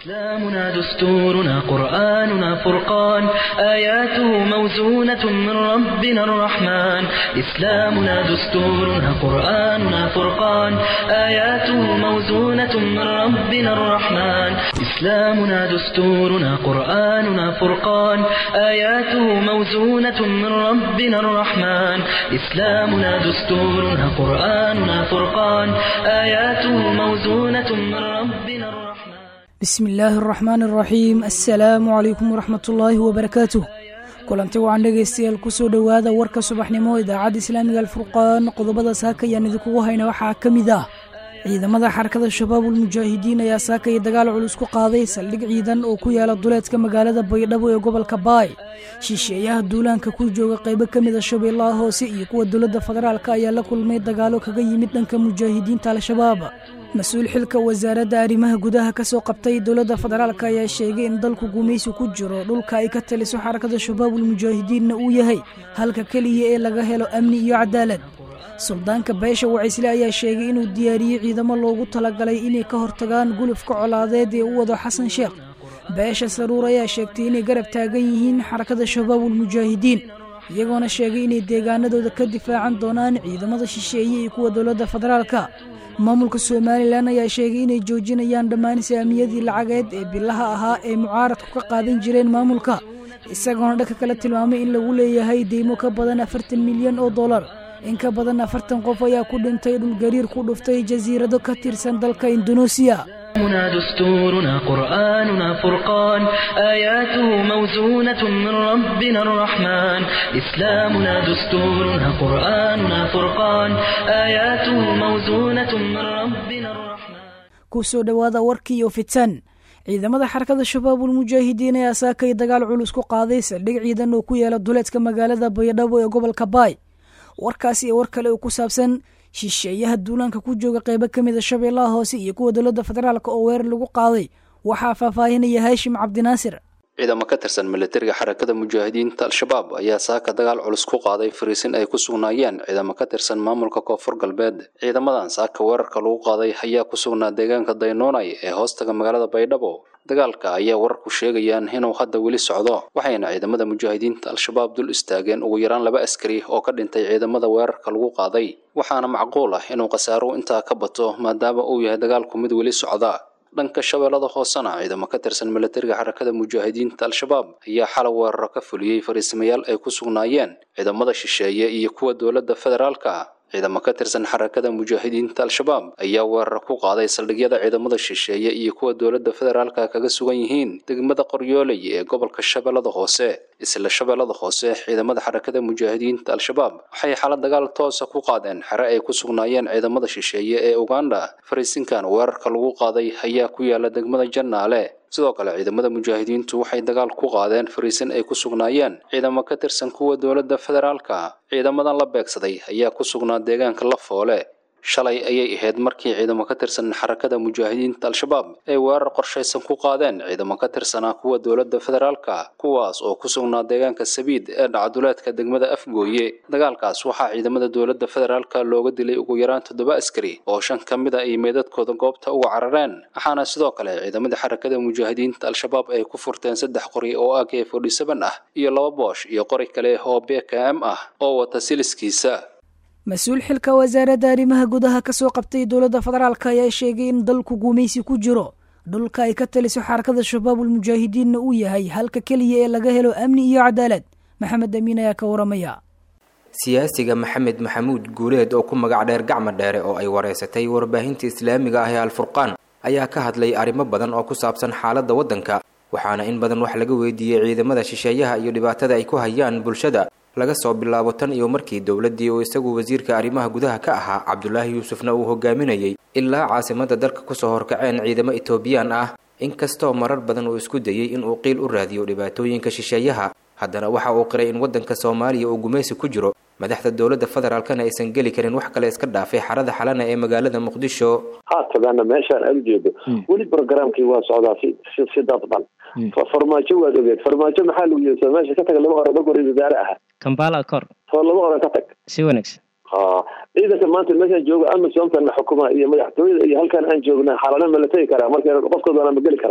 إسلامنا دستورنا قرآننا فرقان آياته موزونة من ربنا الرحمن إسلامنا دستورنا قرآننا فرقان آياته موزونة من ربنا الرحمن إسلامنا دستورنا قرآننا فرقان آياته موزونة من ربنا الرحمن إسلامنا دستورنا قرآننا فرقان آياته موزونة من ربنا الرحمن bismi illaahi araxmaan araxiim assalaamu calaykum waraxmatullaahi wabarakaatuh kulanti wacan dhegaystayaal kusoo dhowaada warka subaxnimo idaacadda islaamiga alfurqaan qodobada saaka ayaan idinkugu hayna waxaa ka mid ah ciidamada xarakada shabaabul mujaahidiin ayaa saakaya dagaal culus ku qaaday saldhig ciidan oo ku yaala duleedka magaalada baydhabo ee gobolka baay shisheeyaha duulaanka ku jooga qaybo ka mid a shabeellaha hoose iyo kuwa dowladda federaalk ayaa la kulmay dagaalo kaga yimid dhanka mujaahidiinta al-shabaab mas-uul xilka wasaaradda arrimaha gudaha ka soo qabtay dowladda federaalk ayaa sheegay in dalku gumaysi ku jiro dhulka ay ka taliso xarakada shabaabul mujaahidiinna uu yahay halka keliya ee laga helo amni iyo cadaalad suldaanka beesha wacisle ayaa sheegay inuu diyaariyey ciidamo loogu talagalay inay ka hortagaan gulufka colaadeed ee u wado xasan sheekh beesha saruur ayaa sheegtay inay garab taagan yihiin xarakada shabaabul mujaahidiin iyagoona sheegay inay deegaanadooda ka difaacan doonaan ciidamada shisheeye iyo kuwa dowladda federaalka maamulka somalilan ayaa sheegay inay joojinayaan dhammaan saamiyadii lacageed ee bilaha ahaa ee mucaaradku ka qaadan jireen maamulka isagoona dhanka kale tilmaamay in lagu leeyahay deymo ka badan afartan milyan oo dollar in ka badan afartan qof ayaa ku dhintay dhulgariir ku dhuftay jasiirado ka tirsan dalka induneesiya إسلامنا دستورنا قرآننا فرقان آياته موزونة من ربنا الرحمن إسلامنا دستورنا قرآننا فرقان آياته موزونة من ربنا الرحمن kusoo dhowaada warkii iyo fitan ciidamada xarakada shabaabul mujaahidiin ayaa saakay dagaal culus ku qaaday saldhig ciidan oo ku yaala duleedka magaalada baydhabo ee gobolka baay warkaas iyo war kale oo ku saabsan shisheeyaha duulaanka ku jooga qaybo ka mid a shabeellaha hoose iyo kuwa dowladda federaalk oo weerar lagu qaaday waxaa faahfaahinaya haashim cabdinaasir ciidamo ka tirsan militariga xarakada mujaahidiinta al-shabaab ayaa saaka dagaal culus ku qaaday fariisin ay ku sugnaayeen ciidamo ka tirsan maamulka koonfur galbeed ciidamadan saaka weerarka lagu qaaday ayaa ku sugnaa deegaanka daynoonay ee hoostaga magaalada baydhabo dagaalka ayaa wararku sheegayaan inuu hadda weli socdo waxayna ciidamada mujaahidiinta al-shabaab dul istaageen ugu yaraan laba askari oo ka dhintay ciidamada weerarka lagu qaaday waxaana macquul ah inuu khasaaruhu intaa ka bato maadaama uu yahay dagaalku mid weli socda dhanka shabeellada hoosena ciidamo ka tirsan militariga xarakada mujaahidiinta al-shabaab ayaa xalay weeraro ka fuliyey fariisimayaal ay ku sugnaayeen ciidamada shisheeye iyo kuwa dowladda federaalka ciidamo ka tirsan xarakada mujaahidiinta al-shabaab ayaa weeraro ku qaaday saldhigyada ciidamada shisheeye iyo kuwa dowladda federaalka kaga sugan yihiin degmada qoryooley ee gobolka shabeellada hoose isla shabeellada hoose ciidamada xarakada mujaahidiinta al-shabaab waxay xala dagaal toosa ku qaadeen xere ay ku sugnaayeen ciidamada shisheeye ee uganda fariisinkan weerarka lagu qaaday ayaa ku yaala degmada jannaale sidoo kale ciidamada mujaahidiintu waxay dagaal ku qaadeen fariisin ay ku sugnaayeen ciidamo ka tirsan kuwa dowladda federaalka ciidamadan la beegsaday ayaa ku sugnaa deegaanka lafoole shalay ayay ahayd markii ciidamo ka tirsan xarakada mujaahidiinta al-shabaab ay weerar qorshaysan ku qaadeen ciidamo ka tirsanaa kuwa dowladda federaalka kuwaas oo ku sugnaa deegaanka sabiid ee dhacduleedka degmada afgooye dagaalkaas waxaa ciidamada dowladda federaalka looga dilay ugu yaraan toddoba askari oo shan ka mid a ay meedadkooda goobta uga carareen waxaana sidoo kale ciidamada xarakada mujaahidiinta al-shabaab ay ku furteen saddex qori oo ak forty seven ah iyo laba boosh iyo qori kale oo bkm ah oo wata siliskiisa mas-uul xilka wasaaradda arrimaha gudaha ka soo qabtay dowladda federaalk ayaa sheegay in dalku gumaysi ku jiro dhulka ay ka taliso xarakada shabaabul mujaahidiinna uu yahay halka keliya ee laga helo amni iyo cadaalad maxamed amiin ayaa ka waramaya siyaasiga maxamed maxamuud guuleed oo ku magac dheer gacma dheere oo ay wareysatay warbaahinta islaamiga ah ee alfurqaan ayaa ka hadlay arrimo badan oo ku saabsan xaaladda waddanka waxaana in badan wax laga weydiiyey ciidamada shisheeyaha iyo dhibaatada ay ku hayaan bulshada laga soo bilaabo tan iyo markii dowladdii oo isagu wasiirka arrimaha gudaha ka ahaa cabdulaahi yuusufna uu hogaaminayay ilaa caasimadda dalka kusoo horkaceen ciidamo etoobiyaan ah inkastoo marar badan uu isku dayey inuu qiil u raadiyo dhibaatooyinka shisheeyaha haddana waxa uu qiray in waddanka soomaaliya uu gumaysi ku jiro madaxda dowladda federaalkana aysan geli karin wax kale iska dhaafay xarada xalana ee magaalada muqdisho haatadaana meeshaan aad ujeedo weli programkii waa socdaa si si si dadban farmaajo waad ogeed farmaajo maxaa lagu yiri meesha ka tag laba hore dhog hore wasaare aha kambala acor soo laba hore ka tag si wanaagsan ha ciidanka maanta meeshaan jooga amisomtan la xukuma iyo madaxtooyada iyo halkan aan joogna xalana ma la tegi karaa marka qofkood waana ma geli karaa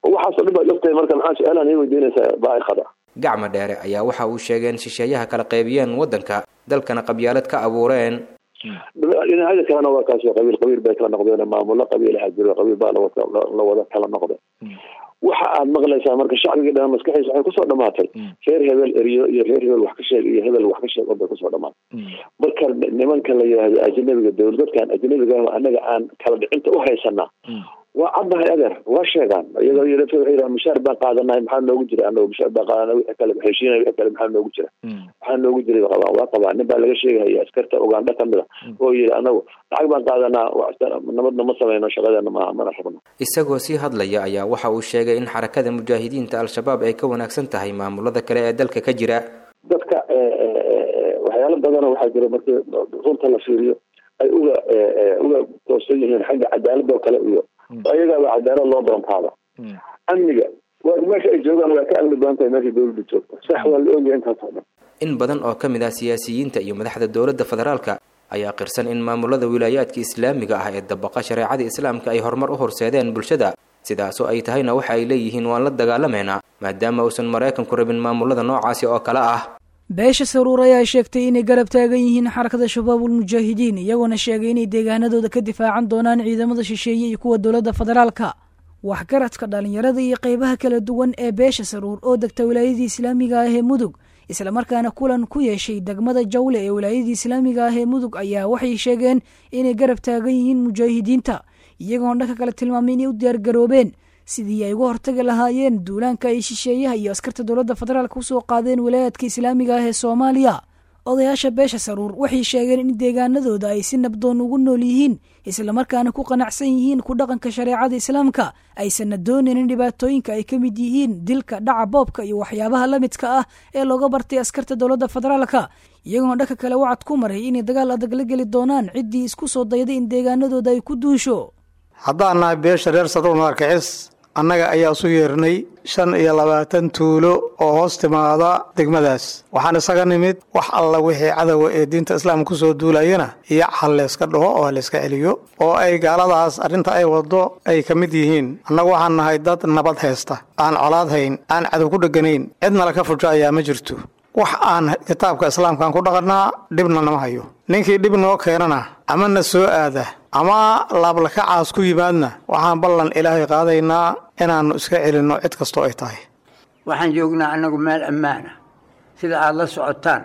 waxaasoo dhan baad ogtahay marka maxaa su-aalahan ii weydiinaysaa baa'iqada gacma dheere ayaa waxa uu sheegay in shisheeyaha kala qaybiyeen waddanka dalkana qabyaalad ka abuureen dhinacyada kalena waa kaasoo qabiil qabiil bay kala noqdeen maamulo qabiilaha jiro qabiil baa la wada kala noqday waxa aad maqlaysaa marka shacbigii dhan maskaxiisa waxay kusoo dhamaatay reer hebel eriyo iyo reer hebel wax ka sheeg iyo hebel wax ka sheeg bay kusoo dhamaatay marka nimanka la yidhaahdo ajnabiga dowladadkan ajnabiga anaga aan kala dhicinta u haysanaa waa caddahay adeer waa sheegaan iyagoo yidhi waxay yidhaha mushaar baan qaadanahay maxaa noogu jira anagu mushaar baan qaadanay wixii kale heshiinay wixii kale maxaa noogu jira maxaa noogu jiray qabaan waa qabaan nin baa laga sheegahaya askarta ugandha kamid a oo yidhi anagu lacag baan qaadanaa nabadna ma samayno shaqadeena maaha mana rabno isagoo sii hadlaya ayaa waxa uu sheegay in xarakada mujaahidiinta al-shabaab ay ka wanaagsan tahay maamulada kale ee dalka ka jira dadka waxyaalo badana waxaa jira markii runta la fiiriyo ay uga uga toosan yihiin xagga cadaalada oo kale iyo ayagaaba cadaalad loo doontaaba amniga waa meesha ay joogaan waa ka amni badan tahay meesha dowladda joogta sax waa la ogyahay intaas oo dhan in badan oo ka mid ah siyaasiyiinta iyo madaxda dowladda federaalka ayaa qirsan in maamulada wilaayaadka islaamiga ah ee dabaqa shareecada islaamka ay horumar u horseedeen bulshada sidaasoo ay tahayna waxa ay leeyihiin waan la dagaalameynaa maadaama uusan maraykanku rabin maamulada noocaasi oo kale ah beesha saruur ayaa sheegtay inay garab taagan yihiin xarakada shabaabul mujaahidiin iyagoona sheegay inay deegaanadooda ka difaacan doonaan ciidamada shisheeye iyo kuwa dowladda federaalka waxgaradka dhallinyarada iyo qeybaha kala duwan ee beesha saruur oo degta wilaayadii islaamiga ah ee mudug islamarkaana kulan ku yeeshay degmada jawle ee wilaayadii islaamiga ah ee mudug ayaa waxay sheegeen inay garab taagan yihiin mujaahidiinta iyagoona dhanka kale tilmaamay inay u diyaargaroobeen sidii ay uga hortagi lahaayeen duulaanka ay shisheeyaha iyo askarta dowladda federaalka usoo qaadeen wilaayaadka islaamiga ah ee soomaaliya odayaasha beesha saruur waxay sheegeen in deegaanadooda ay si nabdoon ugu nool yihiin islamarkaana ku qanacsan yihiin ku dhaqanka shareecada islaamka aysanna doonaynin dhibaatooyinka ay ka mid yihiin dilka dhaca boobka iyo waxyaabaha la midka ah ee looga bartay askarta dowladda federaalka iyagoona dhanka kale wacad ku maray inay dagaal adag la geli doonaan ciddii isku soo dayday in deegaanadooda ay ku duusho haddaan nahay beesha reer saruur markicis annaga ayaa isu yeernay shan iyo labaatan tuulo oo hoos timaada degmadaas waxaan isaga nimid wax alla wixii cadowa ee diinta islaamka kusoo duulayana iyo hal layska dhaho oo halayska celiyo oo ay gaaladaas arrinta ay waddo ay ka mid yihiin annagu waxaan nahay dad nabad haysta aan colaad hayn aan cadow ku dheganayn cidna laka fujo ayaa ma jirto wax aan kitaabka islaamkaan ku dhaqannaa dhibna nama hayo ninkii dhib noo keenana ama na soo aada ama laablakacaas ku yimaadna waxaan ballan ilaahay qaadaynaa inaannu iska celinno cid kastoo ay tahay waxaan joognaa annagu meel ammaana sida aada la socotaan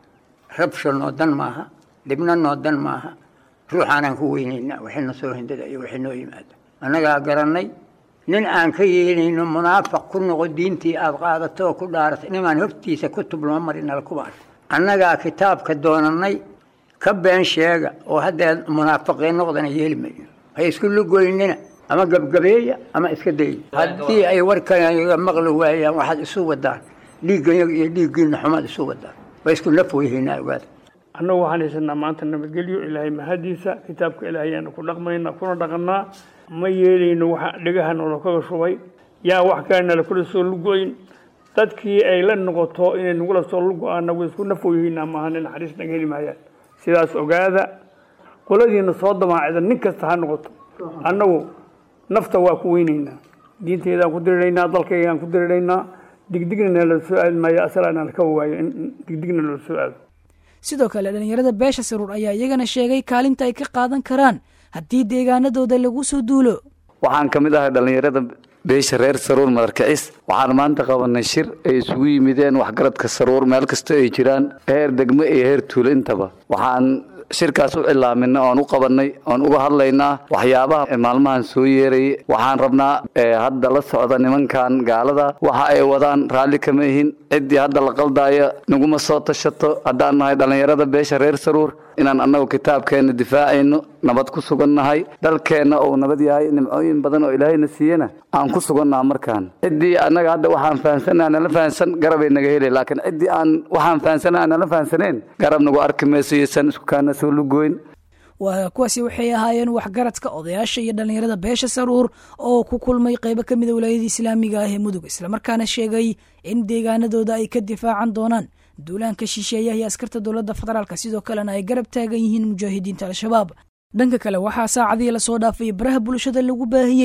rabsha noo dan maaha dhibna noo dan maaha ruuxaanaan ku weynaynaa waxayna soo hindada iyo waxay noo yimaada annagaa garannay nin aan ka yeelayno munaafiq ku noqo diintii aada qaadato oo ku dhaaratay nimaan hortiisa kutub lama marinala kubaas annagaa kitaabka doonannay ka been sheega oo haddee munaafiqiin noqdana yeeli mayno hay isku lugoynina ama gabgabeeya ama iska daya haddii ay warkanaga maqli waayaan waxaad isu wadaan dhiiggayaga iyo dhiiggiina xumaad isu wadaan way isku naf weyhaynaa ogaada annagu waxaan haysanaa maanta nabadgelyo ilaahay mahadiisa kitaabka ilaahayaanu ku dhaqmaynaa kuna dhaqannaa ma yeelayno waxa dhegaha noola kaga shubay yaa wax kalenala kula soo lugoyn dadkii ay la noqoto inay nagula soo lugo-aana way isku naf weyhaynaa maahan naxariis naga heli maayaan sidaas ogaada qoladiina soo damaacida nin kasta ha noqoto annagu nafta waa ku weynaynaa diinteedaan ku diriraynaa dalkaygaan ku diriraynaa digdigna nala soo aadi maayo asalaana laka waayo in digdigna nala soo aado sidoo kale dhallinyarada beesha saruur ayaa iyagana sheegay kaalinta ay ka qaadan karaan haddii deegaanadooda lagu soo duulo waxaan ka mid ahay dhallinyarada beesha reer saruur madarkicis waxaan maanta qabanay shir ay isugu yimideen waxgaradka saruur meel kasta ay jiraan heer degmo iyo heer tuulo intaba waxaan shirkaas u cilaaminay oon u qabanay oon uga hadlaynaa waxyaabaha maalmahan soo yeerayay waxaan rabnaa hadda la socda nimankan gaalada waxa ay wadaan raalli kama ihin ciddii hadda la qaldaayo naguma soo tashato haddaan nahay dhallinyarada beesha reer saruur inaan annagu kitaabkeenna difaacayno nabad ku sugannahay dalkeenna uu nabad yahay nimcooyin badan oo ilaahayna siiyena aan ku sugannaha markaan ciddii annaga hadda waxaan fahansannaha nala fahansan garabay naga helay laakiin ciddii aan waxaan fahansannaha nala fahansaneen garab nagu arki mayso iyosan isku kaana soo lugoyn waa kuwaasi waxay ahaayeen waxgaradka odayaasha iyo dhallinyarada beesha saruur oo ku kulmay qeybo ka mida wilaayadii islaamiga ah ee mudug islamarkaana sheegay in deegaanadooda ay ka difaacan doonaan duulaanka shisheeyaha iyo askarta dowladda federaalk sidoo kalena ay garab taagan yihiin mujaahidiinta al-shabaab dhanka kale waxaa saacadii lasoo dhaafay baraha bulshada lagu baahiyey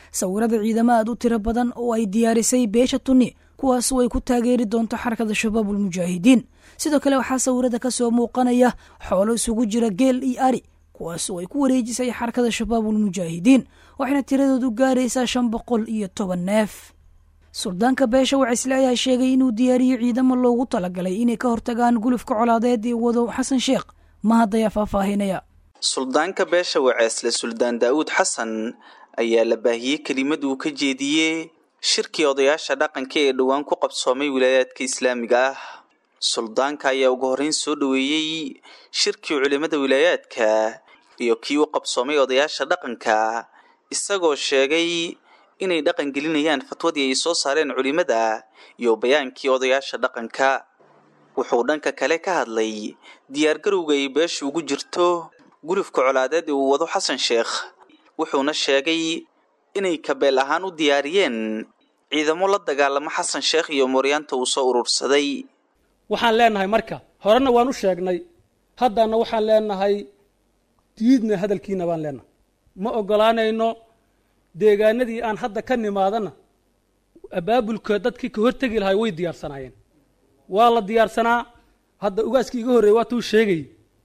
sawirada ciidamo aad u tiro badan oo ay diyaarisay beesha tunni kuwaasoo ay ku taageeri doonto xarakada shabaabulmujaahidiin sidoo kale waxaa sawirada ka soo muuqanaya xoolo isugu jira geel iyo ari kuwaasoo ay ku wareejisay xarakada shabaabulmujaahidiin waxayna tiradoodu gaaraysaa shan boqol iyo toban neef suldaanka beesha wacisle ayaa sheegay inuu diyaariyo ciidamo loogu talagalay inay ka hortagaan gulufka colaadeed ee wado xasan sheekh mahad ayaa faahfaahinaya suldaanka beesha waceesle suldaan daa'uud xasan ayaa la baahiyey kelimad uu ka jeediyey shirkii odayaasha dhaqanka ee dhowaan ku qabsoomay wilaayaadka islaamiga ah suldaanka ayaa ugu horreyn soo dhoweeyey shirkii culimmada wilaayaadka iyo kii u qabsoomay odayaasha dhaqanka isagoo sheegay inay dhaqan gelinayaan fatwadii ay soo saareen culimmada iyo bayaankii odayaasha dhaqanka wuxuu dhanka kale ka hadlay diyaargarowga ay beesha ugu jirto gulufka colaadeed ee uu wado xasan sheekh wuxuuna sheegay inay kabeel ahaan u diyaariyeen ciidamo la dagaalamo xasan sheekh iyo mooryaanta uu soo urursaday waxaan leenahay marka horena waan u sheegnay haddana waxaan leenahay diidna hadalkiina baan leenahay ma ogolaanayno deegaanadii aan hadda ka nimaadana abaabulka dadkii ka hortegi lahay way diyaarsanaayeen waa la diyaarsanaa hadda ugaaskii iga horreeyey waatuu sheegay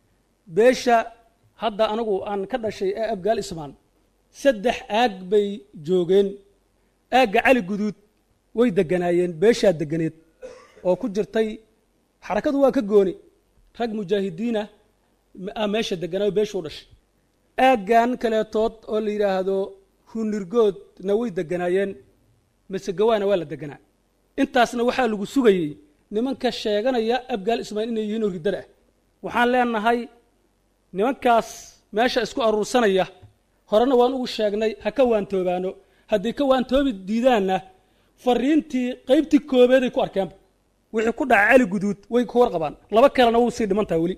beesha hadda anigu aan ka dhashay ee abgaal ismaan saddex aag bay joogeen aagga cali guduud way deganaayeen beeshaa deganeed oo ku jirtay xarakadu waa ka gooni rag mujaahidiinah a meesha deganaayo beesha u dhashay aaggan kaleetood oo la yidhaahdo hunirgoodna way deganaayeen masegawaana waa la deganaa intaasna waxaa lagu sugayey nimanka sheeganaya abgaal ismaail inay yihiin oo riddada ah waxaan leenahay nimankaas meesha isku aruursanaya horena waan ugu sheegnay ha ka waantoobaano hadday ka waantoobi diidaanna fariintii qaybtii koobeeday ku arkeenba wixii ku dhaca cali guduud way ku warqabaan laba kalena wuu sii dhimantaha weli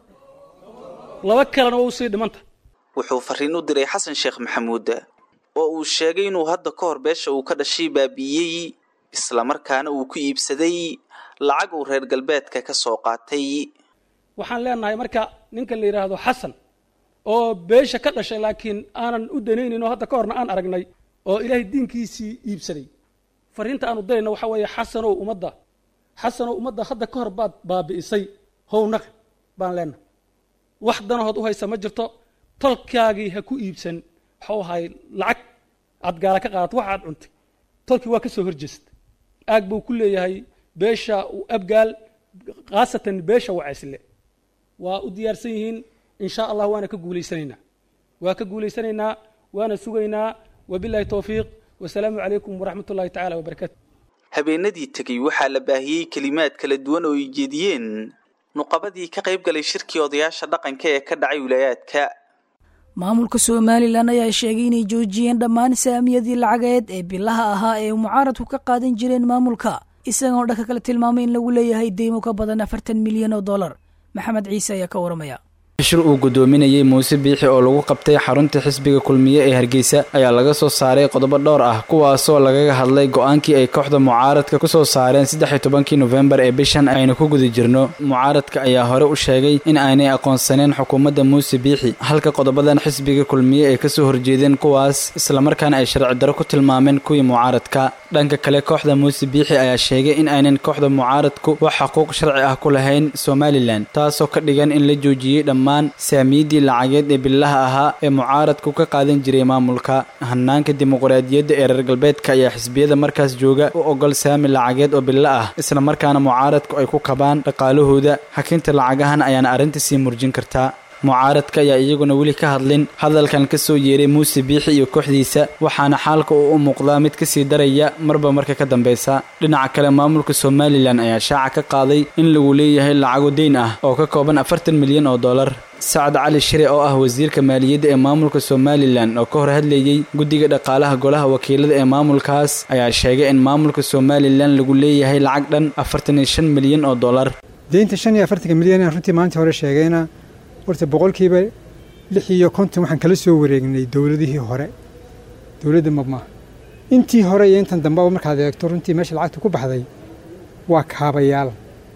laba kalena wuu sii dhimantaha wuxuu fariin u diray xasan sheekh maxamuud oo uu sheegay inuu hadda ka hor beesha uu ka dhashay baabi'iyey islamarkaana uu ku iibsaday lacag uu reer galbeedka ka soo qaatay waxaan leenahay marka ninka la yidhaahdo xasan oo beesha ka dhashay laakiin aanan u danaynin oo hadda ka horna aan aragnay oo ilaahay diinkiisii iibsaday fariinta aanu dirayna waxaa weeye xasanow ummadda xasanow ummadda hadda ka hor baad baabi'isay hownaqi baan leenahay wax danahood u haysa ma jirto tolkaagii ha ku iibsan waxuu ahay lacag aad gaala ka qaadato wax aad cuntay tolkii waa ka soo horjeesta aag buu ku leeyahay beesha abgaal khaasatan beesha wacaysle waa u diyaarsan yihiin in sha allah waana ka guulaysanaynaa waa ka guulaysanaynaa waana sugaynaa wabilahi towfiiq wasalaamu calaykum waraxmat ullahi tacala wabarakatu habeenadii tegey waxaa la baahiyey kelimaad kala duwan oo ay jeediyeen nuqabadii ka qayb galay shirkii odayaasha dhaqanka ee ka dhacay wilaayaadka maamulka somalilan ayaa sheegay inay joojiyeen dhammaan saamiyadii lacageed ee bilaha ahaa ee mucaaradku ka qaadan jireen maamulka isagoo dhanka kale tilmaamay in lagu leeyahay deymo ka badan afartan milyan oo dollar maxamed ciise ayaa ka waramaya shir uu gudoominayey muuse biixi oo lagu qabtay xarunta xisbiga kulmiye ee hargeysa ayaa laga soo saaray qodobo dhowr ah kuwaasoo lagaga hadlay go-aankii ay kooxda mucaaradka ku soo saareen saddex-iyo tobankii nofembar ee bishan aynu ku guda jirno mucaaradka ayaa hore u sheegay in aanay aqoonsaneen xukuumadda muuse biixi halka qodobadan xisbiga kulmiye ay kasoo horjeedeen kuwaas islamarkaana ay sharci daro ku tilmaameen kuwii mucaaradka dhanka kale kooxda muuse biixi ayaa sheegay in aynan kooxda mucaaradku wax xuquuq sharci ah ku lahayn somalilan taasoo ka dhigan in la joojiyey dhammaan saamiyadii lacageed ee bilaha ahaa ee mucaaradku ka qaadan jiray maamulka hanaanka dimuqraadiyadda ee reer galbeedka ayaa xisbiyada markaas jooga u ogol saami lacageed oo bilo ah isla markaana mucaaradku ay ku kabaan dhaqaalahooda hakinta lacagahan ayaana arrinta sii murjin kartaa mucaaradka ayaa iyaguna weli ka hadlin hadalkan ka soo yeeray muuse biixi iyo kooxdiisa waxaana xaalka uu u muuqdaa mid kasii daraya marba marka ka dambeysa dhinaca kale maamulka somalilan ayaa shaaca ka qaaday in lagu leeyahay lacago deyn ah oo ka kooban afartan milyan oo dollar sacad cali shire oo ah wasiirka maaliyadda ee maamulka somalilan oo ka hor hadlayey guddiga dhaqaalaha golaha wakiilada ee maamulkaas ayaa sheegay in maamulka somalilan lagu leeyahay lacag dhan afartan iyo shan milyan oo dollar deynta shan iyo afartanka milyan aan runtii maanta hore sheegayna horta boqolkiiba lix iyo konton waxaan kala soo wareegnay dowladihii hore dowladda mabmaa intii hore iyo intan dambeba markaad eegto runtii meesha lacagta ku baxday waa kaabayaal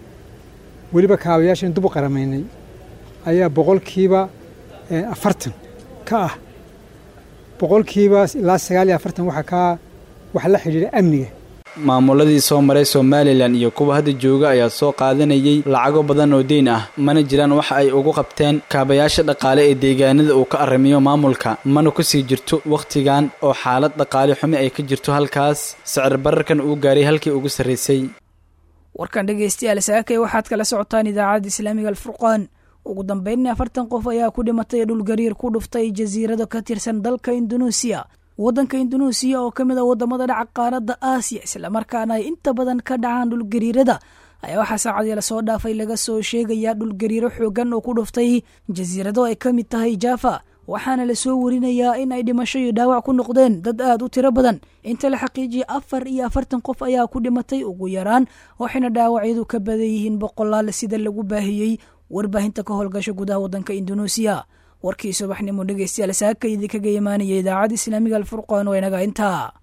weliba kaabayaashan dub u qaramaynay ayaa boqolkiiba afartan ka ah boqolkiiba ilaa sagaal iyo afartan waxaa kaa wax la xidhiidha amniga maamuladii soo maray somalilan iyo kuwa hadda jooga ayaa soo qaadanayay lacago badan oo deyn ah mana jiraan waxa ay ugu qabteen kaabayaasha dhaqaale ee deegaanada uu ka arrimiyo maamulka mana kusii jirto wakhtigan oo xaalad dhaqaale xumi ay ka jirto halkaas sicir bararkan uu gaaray halkii ugu sarraysay warkan dhegaystayaal saakay waxaad kala socotaan idaacadda islaamiga alfurqaan ugu dambeynna afartan qof ayaa ku dhimatay dhulgariir ku dhuftay jasiirado ka tirsan dalka indunuusiya waddanka indunuusiya oo ka mid a waddamada dhaca qaaradda aasiya islamarkaana ay inta badan ka dhacaan dhulgariirada ayaa waxaa saacadii lasoo dhaafay laga soo sheegayaa dhulgariiro xoogan oo ku dhuftay jasiirado ay ka mid tahay jaafa waxaana lasoo warinayaa in ay dhimasho iyo dhaawac ku noqdeen dad aad u tiro badan inta la xaqiijiyay afar iyo afartan qof ayaa ku dhimatay ugu yaraan waxayna dhaawacyadu ka badan yihiin boqolaal sida lagu baahiyey warbaahinta ka howlgasha gudaha waddanka indunuusiya warkii subaxnimo dhegeystayaal saaka idinkaga imaanaya idaacadda islaamiga alfurqaan waa inaga intaa